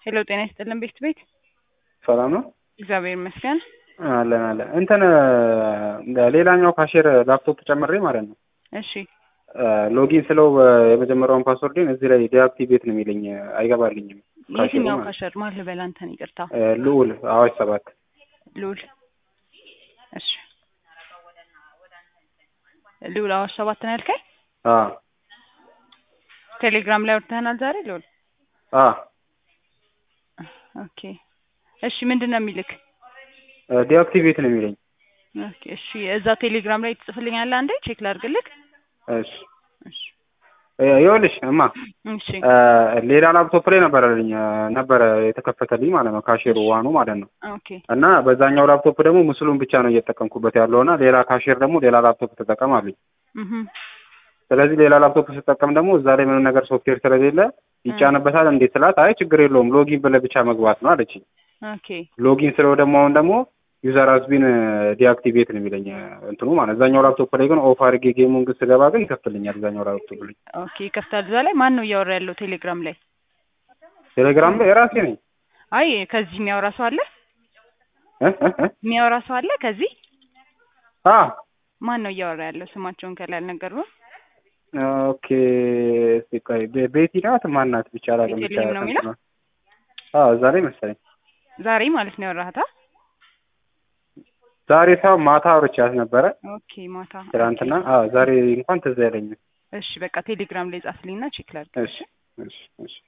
ሄሎ ጤና ይስጥልን ቤት ቤት ሰላም ነው እግዚአብሔር ይመስገን። አለን አለን እንትን ሌላኛው ካሼር ላፕቶፕ ጨምሬ ማለት ነው እሺ ሎጊን ስለው የመጀመሪያውን ፓስወርድን እዚህ ላይ ዲአክቲቬት ነው የሚለኝ አይገባልኝም። ካሼሩ የትኛው ማለት ካሸር ማን ልበል አንተን? ይቅርታ እ ልዑል አዋሽ ሰባት ልዑል። እሺ ልዑል አዋሽ ሰባት ነው ያልከኝ? አ ቴሌግራም ላይ ወርተናል ዛሬ ልዑል። አ ኦኬ እሺ ምንድን ነው የሚልክ? ዲአክቲቬት ነው የሚለኝ። ኦኬ እሺ እዛ ቴሌግራም ላይ ትጽፍልኛለህ አንዴ ቼክ ላድርግልክ። እሺ እሺ እ ይኸውልሽ እማ እሺ እ ሌላ ላፕቶፕ ላይ ነበረልኝ ነበረ የተከፈተልኝ ማለት ነው ካሼሩ ዋኑ ማለት ነው ኦኬ እና በዛኛው ላፕቶፕ ደግሞ ምስሉን ብቻ ነው እየተጠቀምኩበት ያለው እና ሌላ ካሼር ደግሞ ሌላ ላፕቶፕ ተጠቀም አሉኝ። እህ ስለዚህ ሌላ ላፕቶፕ ስጠቀም ደግሞ እዛ ላይ ምንም ነገር ሶፍትዌር ስለሌለ ይጫንበታል እንዴት ስላት፣ አይ ችግር የለውም ሎጊን ብለህ ብቻ መግባት ነው አለችኝ። ኦኬ ሎጊን ስለው ደግሞ አሁን ደግሞ ዩዘር አዝቢን ዲአክቲቬት ነው የሚለኝ እንትኑ ማለት እዛኛው ላፕቶፕ ላይ ግን ኦፍ አድርጌ ጌሙን ግን ስገባ ግን ይከፍትልኛል። እዛኛው ላፕቶፕ ላይ ኦኬ ይከፍታል። እዛ ላይ ማን ነው እያወራ ያለው ቴሌግራም ላይ? ቴሌግራም ላይ የራሴ ነኝ አይ ከዚህ የሚያወራ ሰው አለ? እ እ እ የሚያወራ ሰው አለ ከዚህ? አ ማን ነው እያወራ ያለው? ስማቸውን ከላይ አልነገሩም። ኦኬ እስኪ ቆይ ቤ- ቤቲ ናት ማናት ብቻ አላውቅም። ብቻ ቤተልሔም ነው የሚለው? አዎ እዛ ላይ መሰለኝ ዛሬ ማለት ነው ያወራሃታ? ዛሬ ሰው ማታ አውርቻት ነበረ ኦኬ ማታ ትናንትና። አዎ ዛሬ እንኳን ትዝ አይለኝም። እሺ በቃ ቴሌግራም ላይ ጻፍልኝና ቼክ ላድርግ። እሺ እሺ እሺ